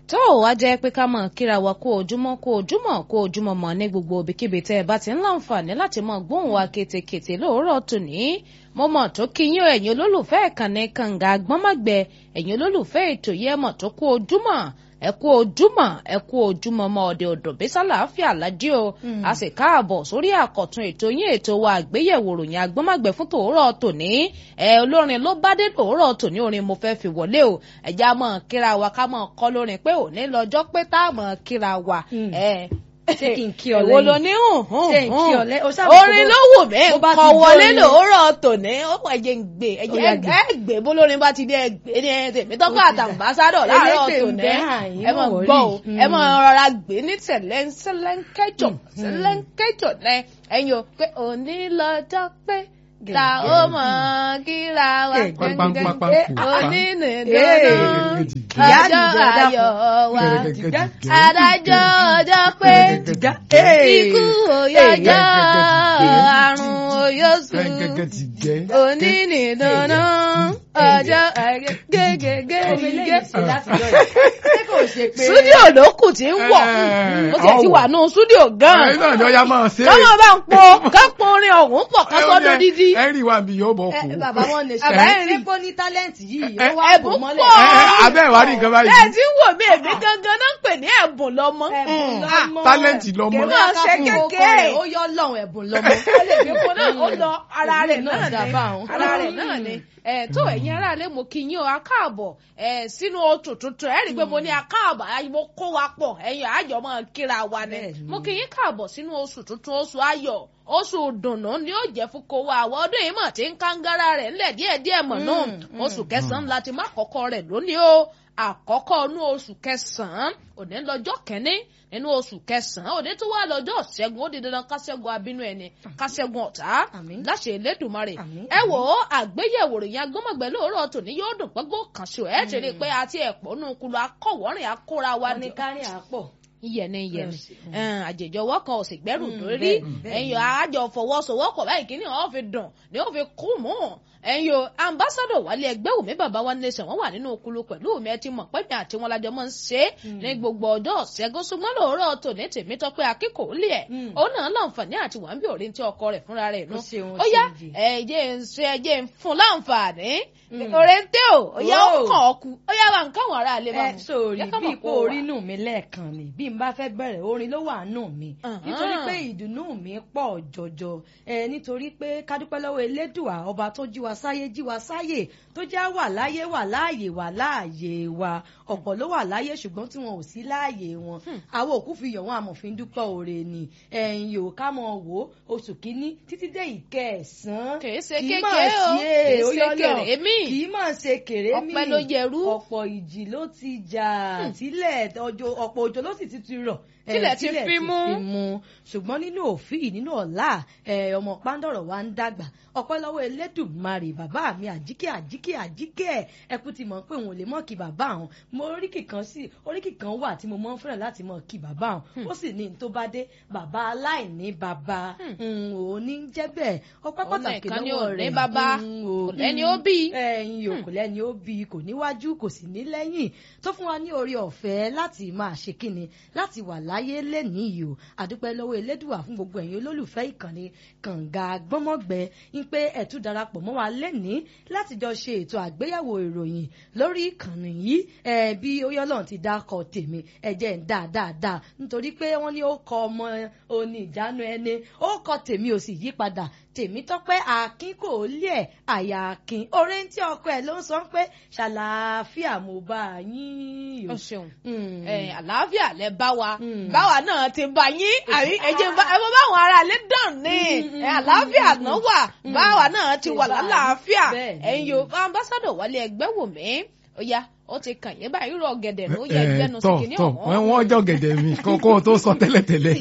tó o wá jẹ́ pé ká mọ̀ kíra wa kó ojúmọ́ kó ojúmọ́ kó ojúmọ́ mọ́ ní gbogbo ibikíbi tẹ́ ẹ bá ti ń láǹfààní láti mọ gbóhùn wa kétékété lóòrọ̀ tòní mo mọ̀ tó kí yín o ẹ̀yin olólùfẹ́ ìkànnì kànga gbọ́nmọ́gbẹ ẹ̀yin olólùfẹ́ ètò yẹ mọ̀ tó kó ojúmọ́ ẹ kú ojúmọ́ ẹ kú ojúmọ́ mọ́ ọdẹ ọdọ bísálà àáfíà lájí o a sì káàbọ̀ sórí àkọ̀tun ètò yín ètò wa àgbéyẹ̀wò ròyìn agbọmọgbẹ fún tòórọ̀ tòní ẹ olórin ló bá dé tòórọ̀ tòní orin mo fẹ́ fi wọlé o ẹjẹ a mọ kíra wa ká mọ kọ lórin pé òní lọ́jọ́ pé tá a mọ kíra wa ẹ ṣé kí n kí ọ lẹ́yìn èwo ló ní hùn hùn ṣé n kí ọ hùn lẹ́yìn o sábà orin ló wù mí bó bá kọ ti wọlé dórin- lòórọ̀ tòní ó pọ̀ ẹ̀jẹ̀ ń gbé Ó ẹ̀jẹ̀ yá gbé. ẹ gbé bólórin bá ti dé ẹ gbé ní ẹ tèmi tọ́kọ̀ Ó ti dà. àtàǹbásádọ̀ láàárọ̀ Elégbè ń tòní bẹ àyín ẹ mọ̀ náà gbọ́ o rí. ẹ mọ̀ rọra gbé ní tẹ̀lẹ́ sẹ́lẹ̀ńkẹ́jọ sẹ́lẹ̀ńkẹ́jọ lẹ ẹ̀yin o pé òní lọ́jọ́ pé ta ó mọ̀ kíra wa Eh, pápánpápá Eh, kò òní pa. nìdáná Ìyá ọjọ́ àdìjọ dákun. ayọ̀ wa Gẹ́gẹ́ adájọ́ ọjọ́ pé ikú òyọjọ́ àrùn òyòsù òní nìdáná ọjọ́ gẹ́gẹ́gẹ́gẹ́. Súdíò ló kù tí ń wọ̀. Mo ti ti wà nù súdíò gan-an. Ẹ̀yin náà ni ọya máa ṣe. Kọ́mọ bá ń po kápò orin ọ̀hún pọ̀ ká sọ́dọ̀ dídí. Ẹ̀rì wa mi yóò bọ̀ kú. bàbá wọn lè ṣe Bàbá ẹ̀ rí. ṣé kó ní tálẹ́ǹtì yìí ó Ẹ- wá bò ẹ̀bùn mọ́lẹ̀ pọ̀. Abẹ́ ìwà rí nǹkan báyìí. Ẹ ti ń wò mí èmi gangan náà ń pè ní ẹ̀bùn lọ́mọ. ẹ̀bùn Mm. lọ́mọ Tálẹ́ǹtì lọ́mọ. Kèmí ọ̀sẹ̀ kékeré. ó yọ lọ́hùn ẹ̀bùn lọ́mọ Ó lè fi kó náà ó lọ ara rẹ̀ Ẹ̀bùn náà náà dá ni. báwọn. Ara rẹ̀ náà ni. Ẹ tó ẹ̀yin aráalé mo kí yín o akáàbọ̀ ẹ sínú oṣù tuntun ẹ rí i pé mo ní akáàbọ̀ ayé mo kó wa pọ̀ ẹ̀yin àjọ máa kíra wa ni. Bẹ́ẹ̀ni. Mo kí yín káàbọ̀ sínú oṣù tuntun oṣù ayọ̀ oṣù dùnnú ni ó jẹ́ fún kó wa àwọn ọdún yìí mọ̀ tí ń kángára rẹ̀ ńlẹ̀ díẹ̀díẹ̀ mọ̀ náà Mm, oṣù kẹsàn-án láti má kọ́kọ́ rẹ̀ lónìí o àkọ́kọ́ inú oṣù kẹsàn-án òní lọ́jọ́ kẹ́ni nínú oṣù kẹsàn-án òní tó wà lọ́jọ́ ṣẹ́gun ó di dandan kásẹ́gun abínú ẹni kásẹ́gun ọ̀tá Àmín. láṣẹ Elédùmarè Àmín, ẹ wò ó àgbéyẹ̀wò ròyìn agbọ́mọ̀gbẹ́ lóòrọ̀ tòní yóò dùn pẹ́gbó kan ṣe ẹ̀ ṣe rí i pé àti ẹ̀pọ̀ nù kulu akọ̀wọ́rìn akóra wa ní ní kárí àpọ̀ iyẹ̀ni iyẹ̀ni Yes. àjèjọwọ́ kan ò sì gbẹ́rù Mm, lórí bẹ́ẹ̀ni, bẹ́ẹ̀ni. ẹ̀yin àjọ fọwọ́sowọ́pọ̀ báyìí kí ni wọ́n fi dùn ni wọ́n fi kú mú ẹ̀yin o ambassadọ̀ wálé ẹgbẹ́ òmí bàbá wa nation wọ́n wà nínú okulu pẹ̀lú omi ẹ ti mọ̀ pẹ́mi àti wọn lájọ máa ń ṣe é ní gbogbo ọjọ́ ṣẹ́gun ṣùgbọ́n lóòrọ̀ tòní tèmi tọ́pẹ́ akíkò lé ẹ̀ Mm. òun náà láǹfààní àti wà ń bí òrí tí ọkọ rẹ̀ fúnra rẹ̀ nù Ó ṣeun, ó ó yá ṣeun jì. ẹ̀jẹ̀ ń ṣe ẹ̀jẹ̀ ń fún láǹfààní Mm. òrèǹtẹ́ o ó yá ó Oh. kàn ọ́ ku ó yá wa nǹkan àwọn ará ilé bá ẹ mu sórí Jẹ́ ká bí mọ̀ ipò pé ó wà. orí nù mí lẹ́ẹ̀kan ni bí n bá fẹ́ bẹ̀rẹ̀ orin ló wà nù mí Àhán. nítorí pé ìdùnnú mi pọ̀ jọjọ ẹ nítorí pé kádúpẹ́ lọ́wọ́ elédùà ọba tó jí wa sáyé jí wa sáyè tó já wà láyé wà láàyè wà láàyè wa ọ̀pọ̀ ló wà láyé ṣùgbọ́n tí wọn ò sí láàyè wọn àwọn òkú fi yọ̀ wọn àmọ̀fin dúpẹ́ oore ni ẹ̀yìn yòó ká mọ̀ wò ó oṣù kínní títí dé ìkẹsàn-án Kìí ṣe kì í kékeré mà o, ṣe kìí ó ṣe yọ lọ. kèrèmí. kì í mà ṣe kèrèmí Ọpẹ́ ló yẹrú. ọ̀pọ̀ ìjì ló ti jà tílẹ̀ ọjọ́ ọ̀pọ̀ òjò ló sì ti ti rọ̀ eh, Tílẹ̀ ti fi mú. mu ṣùgbọ́n nínú òfin nínú ọ̀la eh, ọmọ pàǹdọ̀rọ̀ wa ń dàgbà ọpẹ́ lọ́wọ́ elédùnmarè bàbá mi àjíkẹ́ àjíkẹ́ àjíkẹ́ ẹkú ti mọ̀ pé òun ò lè mọ̀ kí bàbá àwọn mo oríkì kan sí oríkì kan wà tí mo mọ̀ ń fẹ́ràn láti mọ̀ kí bàbá àwọn ó sì ní n tó bá dé bàbá aláìní bàbá òun ní jẹ́ bẹ́ẹ̀ ọpẹ́ Òun pàtàkì nìkan ni ò lọ́wọ́ ní rẹ̀ bàbá, Mm, kò o. lẹ́ni ó bí. ẹ̀yin yòó kò lẹ́ni ó bí kò níwájú kò sì ní lẹ́yìn tó fún wa ní orí ọ̀fẹ́ láti máa ṣe kíni láti wà láyé lẹ́nìí yìí o àdúpẹ́ lọ́wọ́ elédùà fún gbogbo ẹ̀yin olólùfẹ́ ìkànnì kànga gbọ́mọ̀gbẹ́ ń pé ẹ̀tú darapọ̀ mọ́ wa lẹ́nìí láti jọ ṣe ètò àgbéyẹ̀wò ìròyìn lórí ìkànnì yìí ẹ̀ bí oyọ́lọ́run ti dákọ̀ tèmi ẹ̀jẹ̀ ń dáa dáadáa nítorí pé wọ́n ní ó kọ ọmọ oní ìjánu ẹni ó kọ tèmi ò sì yí padà tèmi tọ́pẹ́ akin kò lé ẹ̀ àyà akin oore ń tí ọkọ ẹ̀ ló ń sọ pé ṣàlàáfíà mo bá yín o o. ṣeun Mm. ẹ àlàáfíà lẹ bá wa Mm. báwa náà ti bá yín àrí ẹjẹ bá ẹ bá báwọn ará ilé dàn ní ẹ àlàáfíà náà wà báwa náà ti wà Ti bá a. lálàáfíà Bẹ́ẹ̀ ni. ẹ̀yin yóò ambassadọ wálé ẹgbẹ́ wò mí ó yá ó ti kàn yín báyìí rọ gẹ̀dẹ̀ ló yẹ Ẹ, gbẹnu sí tọ̀ kìíní tọ̀ ọ̀hún. wọ́n jọ gẹ̀dẹ̀ mi kókó tó sọ tẹ́lẹ̀tẹ́lẹ̀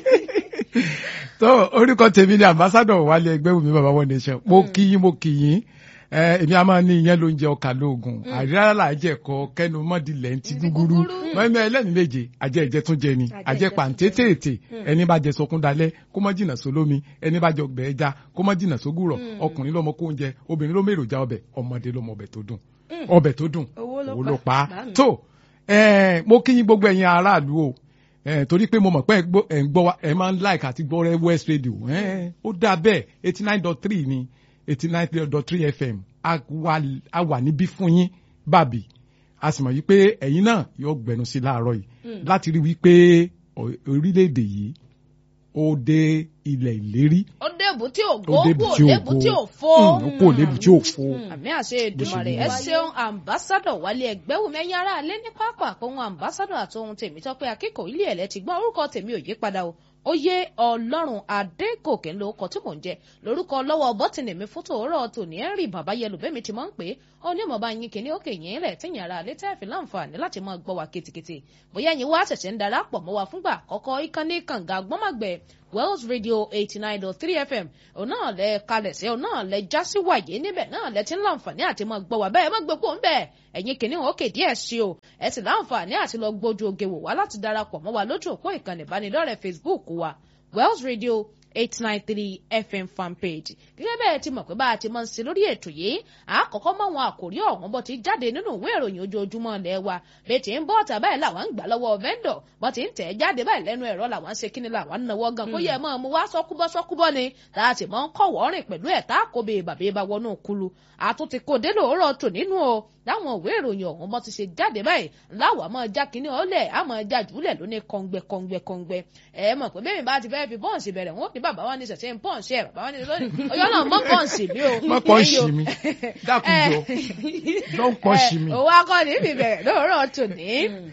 tó orúkọ tèmi ni ambassadọ wálé ẹgbẹ́ wùmí bàbá wọn nation mo kí yín mo kí yín ẹ èmi a máa ní ìyẹn ló ń jẹ ọkà lóògùn àríyá làájẹkọ kẹnu mọdìlẹ ń ti gúgúrú mọẹmẹ ẹlẹni méje àjẹ ìjẹ tún jẹ ni àjẹ pàǹtẹtẹẹtẹ ẹni bá jẹ sọkún dalẹ kó mọ jìnnà sólómi ẹni bá jẹ ọgbẹ ẹja kó mọ jìnnà sógùrọ ọkùnrin lọmọ kó oúnjẹ obìnrin ló mèròjà ọbẹ̀ ọmọdé lọmọ ọbẹ̀ tó dùn ọbẹ̀ tó dùn Owó ló owó pa. ló pa Bá mi. tó ẹ mo kí yín gbogbo ẹ̀yin aráàlú o ẹ torí pé mo mọ̀ pé ẹ gbọ́- ẹ ń gbọ́ wa ẹ máa ń like àti gbọ́ rẹ West Radio ẹ ó dà bẹ́ẹ̀ eighty nine dot three ni eighty nine dot three FM a wà a wà níbí fún yín bàbí a sì mọ̀ yí pé ẹ̀yin náà yóò gbẹnu sí láàárọ̀ yìí láti rí wípé o- orílẹ̀-èdè yìí ó dé ilẹ̀ ìlérí ó débù tí ò ó gbó débi kú tí ò ò débù tí ò gbó fó. ó kò débi tí ò fó. àmì àṣẹ Èdùmàrè Bó ẹ ṣe ṣeun ambassadọ wálé ẹgbẹ́wùmí ẹ̀yin ará alẹ́ ní pápá àpòhun ambassadọ àtòhun tèmi tọ́pẹ́ akẹ́kọ̀ọ́ ilé ẹ̀lẹ́ ti gbọ́n orúkọ tèmi ò yí padà o ó yé ọlọ́run adégòkè ń lo ọkọ̀ tí mò ń jẹ lórúkọ lọ́wọ́ bọ́tìnì mi fún tòórọ́ tòní ẹ̀rì bàbá yẹlò bẹ́ẹ̀ mi ti máa ń pè é ó ní ọmọ bá yín kìíní òkè yín rẹ̀ tíyìn ara alẹ́ tẹ́ fi láǹfààní láti máa gbọ́ wa ketekete bóyá yín wá ṣẹ̀ṣẹ̀ ń darapọ̀ mọ́ wa fúngbà àkọ́kọ́ ìkànnì kànga gbọ́màgbẹ́ Wells Radio eighty nine dot three FM òun náà lẹ kalẹ̀ sí òun náà lẹ já sí wàyé níbẹ̀ náà lẹ ti ń láǹfààní àti máa gbọ́ wá bẹ́ẹ̀ má gbé kó ń bẹ̀ ẹ̀yin kìíní òkè díẹ̀ sí o ẹ sì láǹfààní àti lọ gbójú oge wò wá láti darapọ̀ mọ́ wa lójú òpó ìkànnì ìbánidọ́rẹ̀ẹ́ Facebook wa Wells Radio eight nine three FM fanpage gẹ́gẹ́ bẹ́ẹ̀ ti mọ̀ pé bá a ti máa ń ṣe lórí ètò yìí àkọ́kọ́ mọ́ àwọn àkòrí ọ̀hún bó ti jáde nínú ìwé ìròyìn ojoojúmọ́ ilẹ̀ wa bẹ́ẹ̀ tí ń bọ́ ọ̀tà báyìí làwọn ń gbà lọ́wọ́ vendor bó ti ń tẹ̀ jáde báyìí lẹ́nu ẹ̀rọ làwọn ń ṣe kíni làwọn ń nawọ́ gan kó yẹ mọ́ ọmọ wa sọ́kúbọ́ sọ́kúbọ́ ni tá a ti mọ́ ń kọ̀wọ́ rìn pẹ̀lú ẹ̀ tá a kó bèè bàbá bá wọnú kulu àtúntì kò dé lóòrọ̀ tò nínú o láwọn ìwé ìròyìn ọ̀hún bó ti ṣe jáde báyìí láwọn àmọ́ já kíní ọ̀lẹ̀ àmọ́ já jùlẹ̀ lóní kọ̀ǹgbẹ kọ̀ǹgbẹ kọ̀ǹgbẹ ẹ mọ̀ pé bẹ́ẹ̀ mi bá ti fẹ́ fi bọ́ǹsì bẹ̀rẹ̀ wọn ní bàbá wa ní ṣẹ̀ṣẹ̀ ń pọ́ǹsì ẹ̀ bàbá wa ní lónìí ọyọ́ náà mọ́ pọ́ǹsì mi o. má pọ̀ ṣì mí dákun jọ don't pọ̀ ṣì mí. òun akọni mi bẹ̀rẹ̀ lóòrọ̀ tòní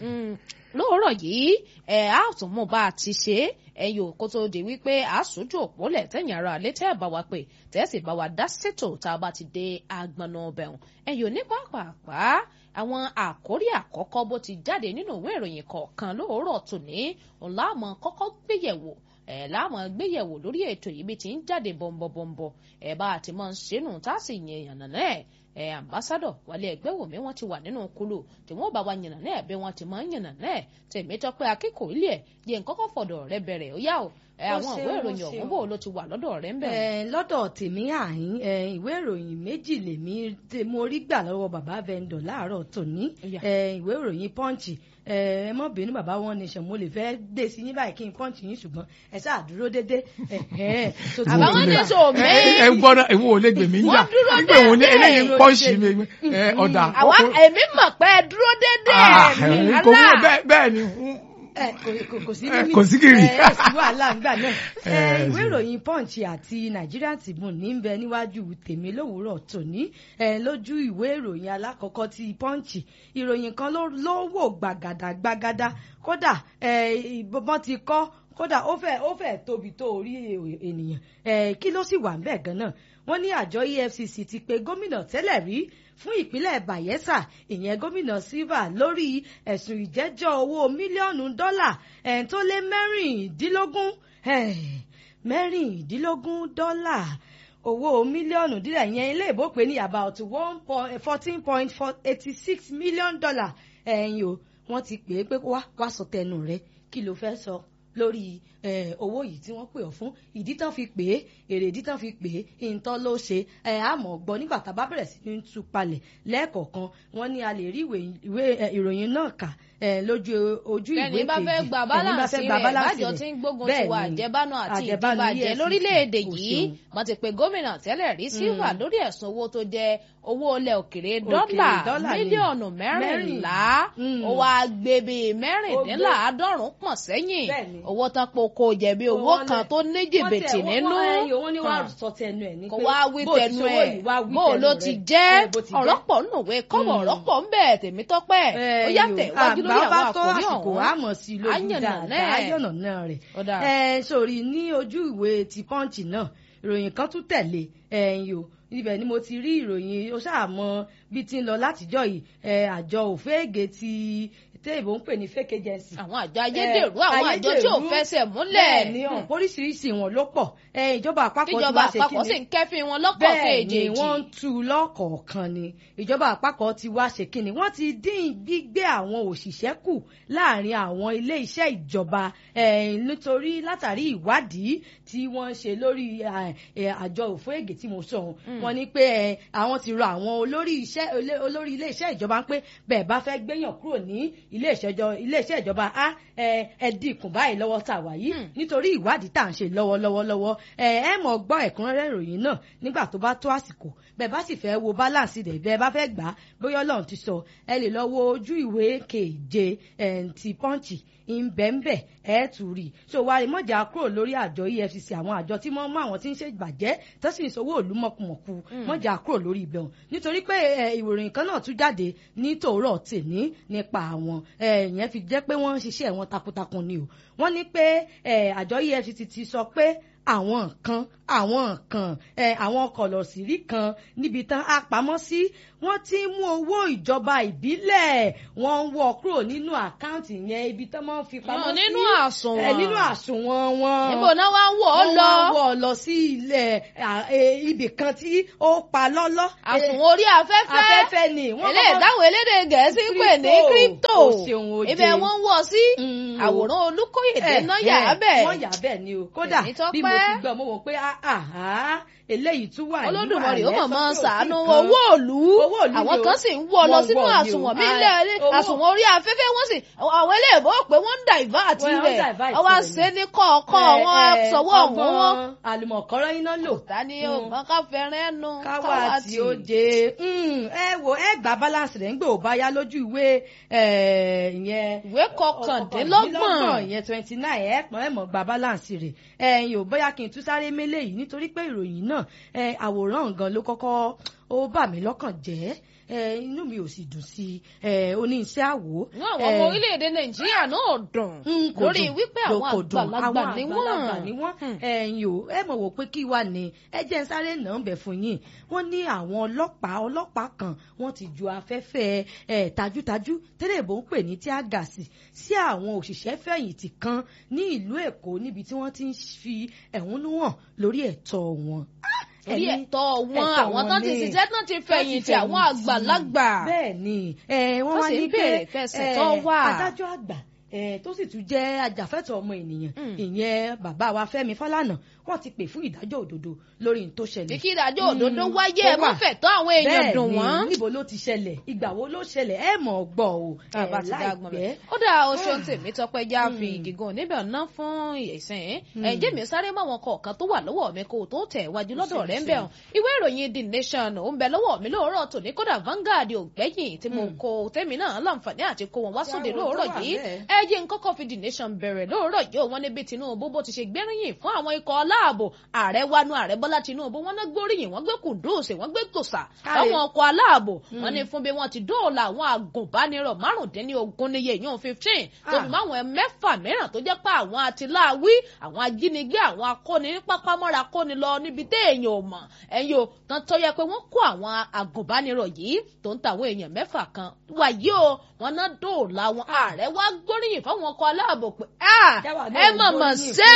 lóòrọ̀ yìí ẹ̀ á tún mú bá a ti ṣe é ẹ̀yin òkú tó di wípé àásùjú òpólẹ̀ tẹ̀yìn ara alẹ́ tẹ́ ẹ̀ bá wa pè tẹ́ ẹ̀ sì bá wa dá sétò tá a bá ti dé agbọ̀nà ọbẹ̀ hàn ẹ̀yin òní pàápàá àwọn àkórí àkọ́kọ́ bó ti jáde nínú ìwé ìròyìn kọ̀ọ̀kan lóòrọ̀ tòní ọ̀la àmọ́ kọ́kọ́ gbéyẹ̀wò ẹ̀ láàmú gbéyẹ̀wò lórí ètò yìí bí ti ń jáde bọ̀m̀bọ̀m̀bọ̀ ẹ̀ bá a ti máa ń ṣẹ́nu tá a sì yẹn yànnà náà ẹ ambassadọ wálé ẹgbẹ́ wòmí wọ́n ti wà nínú kulu tí wọ́n bá wa yànnà náà bí wọ́n ti máa ń yànnà náà tèmi tọpẹ akẹ́kọ̀ọ́ ilé ẹ yẹn kọ́kọ́ fọ̀dọ̀ rẹ bẹ̀rẹ̀ ó yá o ẹ Ó àwọn ṣe, ìwé ó ìròyìn ṣe ọ̀hún o. bò ló ti wà lọ́dọ̀ rẹ ń bẹ. Eh, lọ́dọ̀ tèmi àhín eh, ìwé ìròyìn méjì lèmi tí mo rí gbà lọ́wọ́ bàbá vendor láàárọ̀ tòní Ó yá. Eh, ìwé ìròyìn punch ẹ mọ́ bínú bàbá wọn ní mo lè fẹ́ dé sí yín báyìí kí n punch yín ṣùgbọ́n ẹ ṣáà dúró dédé ẹ̀hẹ́n, tó ti Àbá wà wọn nígbà. ní sọ ẹ mí. ẹ gbọ́dọ̀ ìwọ ò lè gbèmí ń jà Wọ́n dúró nígbà wo ni déédéé. eléyìí ń pọ́ sí mi ẹ ọ̀dà. àwa èmi mọ̀ pé ẹ dúró déédéé Ah, mi ẹ̀rín kò wúlò alá. bẹ́ẹ̀ bẹ́ẹ̀ ni ẹ kò- kò- kò sí Eh, mímí kò sí kiri. ẹ sí wàhálà ńgbà náà ẹ Eh, ìwé sí. ìròyìn punch àti Nigerian Tribune ní bẹ níwájú tèmi lówùúrọ̀ tòní ẹ lójú ìwé ìròyìn alákọ̀ọ́kọ́ ti punch ìròyìn kan ló ló wò gbàgàdà gbàgàdà kódà ẹ ìbọn ti kọ́ kódà ó fẹ́ ó fẹ́ tóbi tó orí è- ènìyàn ẹ kí ló sì wà ńbẹ̀ gan-an wọ́n ní àjọ EFCC ti pe gómìnà tẹ́lẹ̀ rí fún ìpínlẹ̀ Bayelsa ìyẹn gómìnà Silva lórí ẹ̀sùn ìjẹ́jọ́ owó mílíọ̀nù dọ́là ẹ̀ tó lé mẹ́rìndínlógún ẹ̀, mẹ́rìndínlógún dọ́là owó mílíọ̀nù díẹ̀ yẹn ilé ìbò pé ní about one point fourteen point eighty six million dollar ẹ̀yìn o wọ́n ti pè é pé wá wá sọ tẹnu rẹ kí ló fẹ́ sọ lórí eh, owó yìí tí wọ́n pè ọ́ fún ìdí tán fi pè é èrè ìdí tán fi pè é ìǹtọ́ ló ṣe ẹ̀ àmọ́ gbọ́ nígbà tá a bá bẹ̀rẹ̀ sí ní tú palẹ̀ lẹ́ẹ̀kọ̀ọ̀kan wọ́n ní a lè rí ìwé ìwé eh, ìròyìn náà kà eh, lójú ojú ìwé bẹ́ẹ̀ni bá fẹ́ gba balance rẹ̀ bájọ tí ń gbógun ti wà àjẹbánu àti àjẹbánu ìdíbàjẹ́ EFCC, lórílẹ̀‐èdè kò yìí ṣeun. wọ́n ti pe gómìnà tẹ́lẹ̀ rí Silva lórí ẹ̀sùn owó tó jẹ́ owó ilẹ̀ òkèrè Òkèrè dọ́là dọ́là ni. mílíọ̀nù mẹ́rìnlá Mm. ó wá gbé bíi mẹ́rìndínláàádọ́rùn pọ̀ sẹ́yìn Bẹ́ẹ̀ni. owó tán po kò jẹ̀bi owó Wọ́n kan lẹ̀- tó ní jìbìtì wọ́n tẹ̀- nínú wọ́n- ẹyọ, wọ́n ní wàá Hàn. sọ tẹnu ẹ̀ ní kò pé wá wí bó ti tẹnu ṣòwò ẹ̀ yìí, wá wí bó tẹnu ló rẹ̀. ti jẹ́ Ẹ, bó ti jẹ́. ọ̀rọ̀ pọ̀ nùwé kọ́bọ̀ Mm. ọ̀rọ̀ pọ̀ ń bẹ̀ tèmi tọ́pẹ́ ó yàtẹ̀ wájú lórí àgbà àwọn bá tó àkòrí àsìkò ọ̀hún àmọ̀ sí i lójú Àyànnà dáadáa náà. ayọ̀nà náà rẹ̀ Ó dáa. ẹ sórí ní ojú ìwé ti punch náà ìròyìn kan tún tẹ̀lé ẹ̀yìn o ibẹ̀ ni mo ti rí ìròyìn ó ṣàmọ́ bí ti ń lọ látijọ́ yìí ẹ, àjọ òféègè ti téèbó ń pè ní fake agency àwọn àjọ ayédèrú àwọn àjọ tí ò ayédèrú. fẹsẹ̀ múlẹ̀ bẹ́ẹ̀ ni ọ̀n oríṣiríṣi wọn ló pọ̀ ẹ, ìjọba àpapọ̀ ti tíjọba wá ṣe àpapọ̀ kíni? sì ń kẹ́fín wọn lọ́kọ̀ bẹ́ẹ̀ ni kejì wọ́n ń tu lọ́kọ̀ọ̀kan ni ìjọba àpapọ̀ ti wá ṣe kínni wọ́n ti dín gbígbé àwọn òṣìṣẹ́ kù láàrin àwọn ilé iṣẹ́ ìjọba eh, nítorí látàrí ìwádìí tí wọ́n ń ṣe lórí eh, eh, àjọ òfóègè tí mo sọ ohun wọ́n ní pé eh, àwọn ti rọ àwọn olórí iṣẹ́ olé- olórí ilé iṣẹ́ ìjọba pé bẹ́ẹ̀ bá fẹ́ gbéyàn kúrò ní iléeṣẹ́ ìjọba á ẹ dínkù báyìí lọ́wọ́ tá a wà yìí nítorí ìwádìí tá à ń ṣe lọ́wọ́lọ́wọ́ lọ́wọ́ ẹ ẹ mọ̀ gbọ́ ẹ̀kúnrẹ́rẹ́ ìròyìn náà nígbà tó bá tó àsìkò bẹ́ẹ̀ bá sì fẹ́ wo balance rẹ̀ bẹ́ẹ̀ bá fẹ́ gbà á bóyá ọlọ́run ti sọ ẹ lè lọ wo ojú ìwé keje ti pọ́ǹchì ìbẹ̀ǹbẹ̀ ẹ̀ tù rí so wà rí mọ̀jà kúrò lórí àjọ EFCC àwọn àjọ tí wọ́n mú àwọn tí ń ṣe ìbàjẹ́ tó sì ń sowó òlu mọ̀kùmọ̀kù mọ̀jà kúrò lórí ibẹ̀ wọn nítorí pé ìròyìn kan náà tún jáde ní tòórọ̀ tèní nípa àwọn ìyẹn fi jẹ́ pé wọ́n ń ṣiṣẹ́ wọn takuntakun ni o wọ́n ní pé àjọ EFCC ti sọ pé àwọn nǹkan àwọn nǹkan ẹ àwọn kọlọ̀sìrí kan níbi tán á pamọ́ sí wọ́n ti ń mú owó ìjọba ìbílẹ̀ wọ́n ń wọ́ kúrò nínú àkáǹtì yẹn ibi tán máa ń fi pamọ́ sí nínú àsùnwọ̀n ẹ nínú àsùnwọ̀n wọn níbo náà wá ń wọ̀ ọ́ lọ wọ́n wọ́ ọ lọ sí ilẹ̀ ibì kan tí ó pa lọ́lọ́ àsùnwọ̀n orí afẹ́fẹ́ afẹ́fẹ́ ni eléyìí táwọn elédè gẹ̀ẹ́sì ń pè ní crypto ibẹ̀ wọ́n ń wọ̀ sí àwòrán olúkóyèdè náà yà á bẹ̀ wọ́n yà á bẹ̀ ni o kódà bí mo ti gbọ́ mo wò pé àhá eléyìí tún wà nínú olódùmarè ó mọ̀ mọ́ sàánú owó òlú àwọn kan sì ń wọ́ lọ sínú àsùnwọ̀n mi ilé àsùnwọ̀n orí afẹ́fẹ́ wọ́n sì àwọn eléèbó pé wọ́n ń divert rẹ̀ wọ́n wá ṣe ní kọ̀ọ̀kan wọn sọ̀wọ́ ọ̀hún wọn. àlùmọ̀kọ́rọ́ iná lò. tani o mọ ká fẹ́ràn ẹnu káwá tí ó jẹ ẹ wo ẹ gba balance rẹ̀ ń gbé ò bá yá lójú ìwé ìyẹn. ìwé kọkàndínlọ́gbọ̀n ìyẹn twenty nine ẹ pọ́n ẹ mọ̀ gba balance rẹ̀ ẹ̀yin ò bóyá kí n tún sáré mélé yìí nítorí pé ìròyìn náà àwòrán nǹkan ló kọ́kọ́ ó bà mí lọ́kàn jẹ́ inú mi ò sì dùn sí i oníṣẹ́ àwò. àwọn ọmọ orílẹ̀-èdè nàìjíríà náà dùn lórí wípé àwọn àgbàlagbà ni wọ́n. ẹ̀yin ò ẹ mọ̀ wò pé kí wà ní ẹ jẹ́ ń sáré náà bẹ̀ fún yín wọ́n ní àwọn ọlọ́pàá ọlọ́pàá kan wọ́n ti ju afẹ́fẹ́ tajútajú tẹ́lẹ̀ bó ń pè ní tíágàsì sí àwọn òṣìṣẹ́ fẹ̀yìntì kan ní ìlú èkó níbi tí wọ́n ti ń fi ẹ̀hónú hàn lórí ẹ̀tọ́ wọn orí ẹ̀tọ́ wọn àwọn tán ti ṣiṣẹ́ tán ti fẹ̀yìntì àwọn àgbàlagbà. bẹ́ẹ̀ ni wọ́n wá ní pé adájọ́ àgbà tó sì tún jẹ́ ajàfẹ́tọ̀ọ́ ọmọ ènìyàn ìyẹn bàbá wa Fẹ́mi Fálànà wọ́n ti pè fún ìdájọ́ òdodo lórí n tó ṣẹlẹ̀. kí ìdájọ́ òdodo wáyé ẹ mọ́ fẹ̀tọ́ àwọn èèyàn dùn wọ́n. bẹ́ẹ̀ ni níbo ló ti ṣẹlẹ̀ ìgbà wo ló ṣẹlẹ̀ ẹ mọ̀ gbọ́ o láìpẹ́. ó dà oṣù tèmi tọpẹ já fi gígùn níbẹ̀ ná fún ìsìn ẹ̀jẹ̀ mi sáré mọ́ àwọn kọ̀ọ̀kan tó wà lọ́wọ́ mi kó tó tẹ̀ wájú lọ́dọ̀ rẹ̀ ń bẹ̀ hàn ìwé ìròyìn The Nation ó ń bẹ lọ́wọ́ mi lóòrọ̀ tòní kódà Vanguard ò gbẹ́yìn tí mo kó tèmi náà láǹfààní àti kó wọn wá sóde lóòrọ̀ yìí ẹ jẹ́ n kọ́kọ́ fi The Nation bẹ̀rẹ̀ lóòrọ̀ yìí wọ́n níbi Tinubu bó ti ṣe gbẹ́rìyìn fún àwọn ikọ̀ aláàbò ààrẹ wanu ààrẹ bọ́lá tinubu wọ́n náà gbóríyìn wọ́n gbé kùndùsì wọ́n gbé tòsà àwọn ọkọ̀ aláàbò wọ́n ní fún bí wọ́n ti dóòlà àwọn agùnbánirọ̀ márùndínlógún níye yóò fifteen tó fi máwọn mẹ́fà mìíràn tó jẹ́ pé àwọn àtìláàwí àwọn ajínigbé àwọn akóni ní pápámọ́ra kóni lọ níbi téèyàn ò mọ̀ ẹ̀yin o tán tó yẹ pé wọ́n kó àwọn agùnbánirọ̀ yìí tó ń tàwọn èèyàn mẹ́fà kan wàyí o wọ́n náà dóòlà àwọn ààrẹ wá gbóríyìn fáwọn ọkọ̀ aláàbò pé ẹ mọ̀mọ̀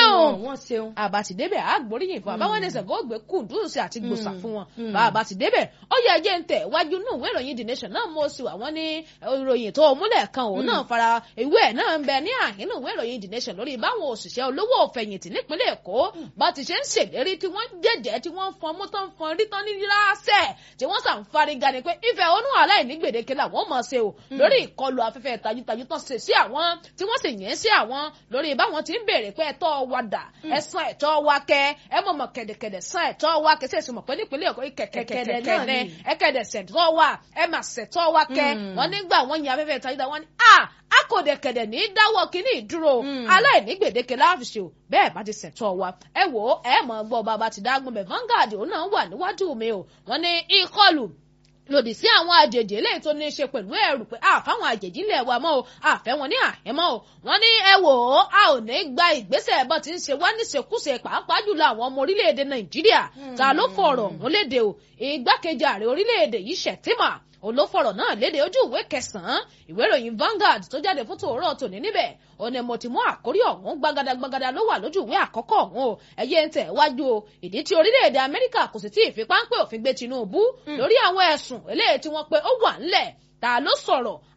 ṣeun àbátìdébẹ̀ àgbóríyìn fún àbáwọn ẹsẹ̀ kó gbé kùndùsì àti gbòòsà fún wọn bàbá ti débẹ̀ ó yẹ ẹjẹ́ ń tẹ̀ wájú nù ìwé ìròyìn the nation náà mo sì wà wọ́n ní ìròyìn tó múlẹ̀ kan òun náà fara ìwé ẹ̀ náà ń bẹ ní àhínú ìwé ìròyìn the nation lórí báwọn òṣìṣẹ́ olówó òfẹ̀yìntì nípínlẹ̀ èkó bá ti ṣe ń ṣèlérí tí wọ́n jẹ́jẹ́ tí wọ́n fọn mú tán fọn rí tán ní láṣẹ tí wọ́n sàn fariga ni pé ìfẹ́ onú aláìní gbèdéke làwọn mọ̀ ṣe o lórí ìkọlù afẹ́fẹ́ tajútajú tán ṣe sí àwọn tí wọ́n sì yẹn sí àwọn lórí báwọn ti ń béèrè pé ẹ̀tọ́ wa dà ẹ̀sán ẹ̀tọ́ wa kẹ́ ẹ mọ̀ mọ̀ kẹ̀dẹ̀kẹ̀dẹ̀ sán ẹ̀tọ́ wa kẹ́ sẹ́sì mọ̀ pé nípínlẹ̀ èkó kẹ̀kẹ̀kẹ̀kẹ̀ ní ẹ̀kẹ̀dẹ̀ sẹ̀tọ́ wa ẹ mà sẹ̀tọ́ wa kẹ́ wọ́n nígbà wọ́n yin afẹ́fẹ́ tajúdá wọn ni a akọ̀dẹ̀kẹ̀dẹ̀ ní dáwọ́ kínní ìdúró aláìní gbèdéke láàfíṣe o bẹ́ẹ̀ bá ti sẹ̀tọ́ wa ẹ wò ó ẹ mọ̀ gbọ́ bàbá ti dágbọ́n bẹ̀ Vanguard òun náà wà níwájú mi o wọ́n ní ìkọlù lòdì sí àwọn àjèjì eléyìí tó ní í ṣe pẹ̀lú ẹ̀rù pé àfáwọn àjèjì ilẹ̀ wa mọ́ o àfẹ́ wọn ní àhẹ́mọ́ o wọ́n ní ẹ wò ó a ò ní gba ìgbésẹ̀ bọ́ ti ń ṣe wá níṣekúṣe pàápàá jùlọ àwọn ọmọ orílẹ̀-èdè Nàìjíríà ta ló fọ̀rọ̀ ọ̀hún léde o ìgbákejì ààrẹ orílẹ̀-èdè yìí Shettima olófọ̀rọ̀ náà léde ojú ìwé kẹsàn-án ìwé ìròyìn Vanguard tó jáde fún tòórọ́ tòní níbẹ̀ òní mo ti mú àkórí ọ̀hún gbagadagbagada ló wà lójú ìwé àkọ́kọ́ ọ̀hún o ẹ̀yẹ ń tẹ̀ wájú o ìdí tí orílẹ̀-èdè Amẹ́ríkà kò sì tí ì fi páńpẹ́ òfin gbé Tinubu lórí àwọn ẹ̀sùn eléyìí tí wọ́n pe ó wà ńlẹ̀ ta ló sọ̀rọ̀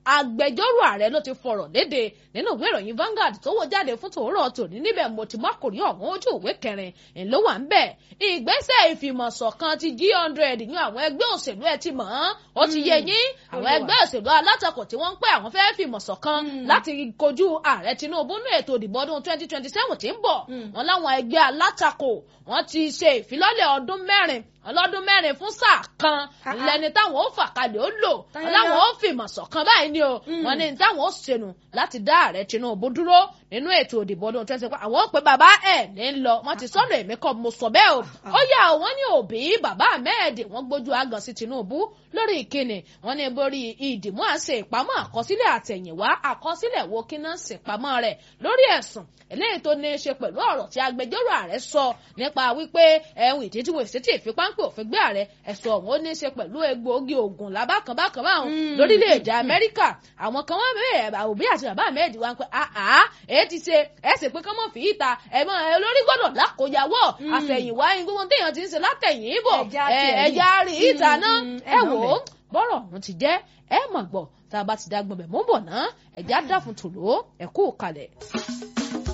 agbẹjọ́rò ààrẹ ló ti fọ̀rọ̀ léde nínú ìwé ìròyìn Vanguard tó wò jáde fún tòórọ́ tòní níbẹ̀ mo ti má kòrí ọ̀hún ojú ìwé kẹrin ńlọ wà ń bẹ̀ ìgbésẹ̀ ìfìmọ̀ṣọ̀kan ti g hundred ní àwọn ẹgbẹ́ òṣèlú ẹ ti mọ̀ ọ́n ó ti yẹ yín àwọn ẹgbẹ́ òṣèlú alátakò tí wọ́n ń pẹ́ àwọn fẹ́ẹ́ fìmọ̀ṣọ̀kan láti kojú ààrẹ Tinubu ní ètò ìdìbò ọdún twenty twenty seven tí ń bọ̀ wọn láwọn ẹgbẹ́ alátakò wọ́n ti ṣe ìfilọ́lẹ̀ ọdún mẹ́rin ọlọ́dún mẹ́rin fún sáà kan lẹni táwọn ó fà kalẹ̀ ó lò láwọn ó fìmọ̀ ṣọ̀kan báyìí ni o wọ́n ní táwọn ó ṣẹnu láti dá ààrẹ Tinubu dúró nínú ètò ìdìbò ọdún twenty twenty àwọn ó pe bàbá ẹ̀ ní lọ wọ́n ti sọ́nà èmi kọ́ mo sọ bẹ́ẹ̀ o ó yà wọ́n ní òbí bàbá Ahmed wọ́n gbójú àgàn sí Tinubu lórí ìkíni wọ́n ní borí ìdìmú àṣẹ ìpamọ́ àkọsílẹ̀ àtẹ̀yìnwá àkọsílẹ̀ wo kí náà ṣèpamọ́ rẹ̀ lórí ẹ̀sùn eléyìí tó ní í ṣe pẹ̀lú ọ̀rọ̀ tí agbẹjọ́rò ààrẹ sọ nípa wípé ẹ̀hún ìdí tí wọ́n ṣe tí ìfipáńpẹ́ òfin gbé ààrẹ ẹ̀sùn ọ̀hún ó ní í ṣe pẹ̀lú egbòogi oògùn lábàkànbàkàn báwọn lórílẹ̀‐èdè Amẹ́ríkà àwọn kan wọ́n bẹ̀rẹ̀ òbí àti bàbá Ahmed wá ń pẹ́ àá èyí ti ṣe ẹ̀ sì pé kọ́mọ́ fi ìta ẹ̀mọ́ olórí gbọ́dọ̀ lákòyàwó àfẹ̀yìnwá gbogbo téèyàn ti ń ṣe látẹ̀yìn ìbò ẹ̀já rí ìta náà ẹ̀ wò ó bọ́rọ̀ ọ̀hún ti jẹ́ ẹ̀ mọ̀ gbọ́ tá a bá ti dá gbọ́n bẹ̀ mọ́ bọ̀ ná ẹ̀já dá fún tòló ẹ̀kú kalẹ̀.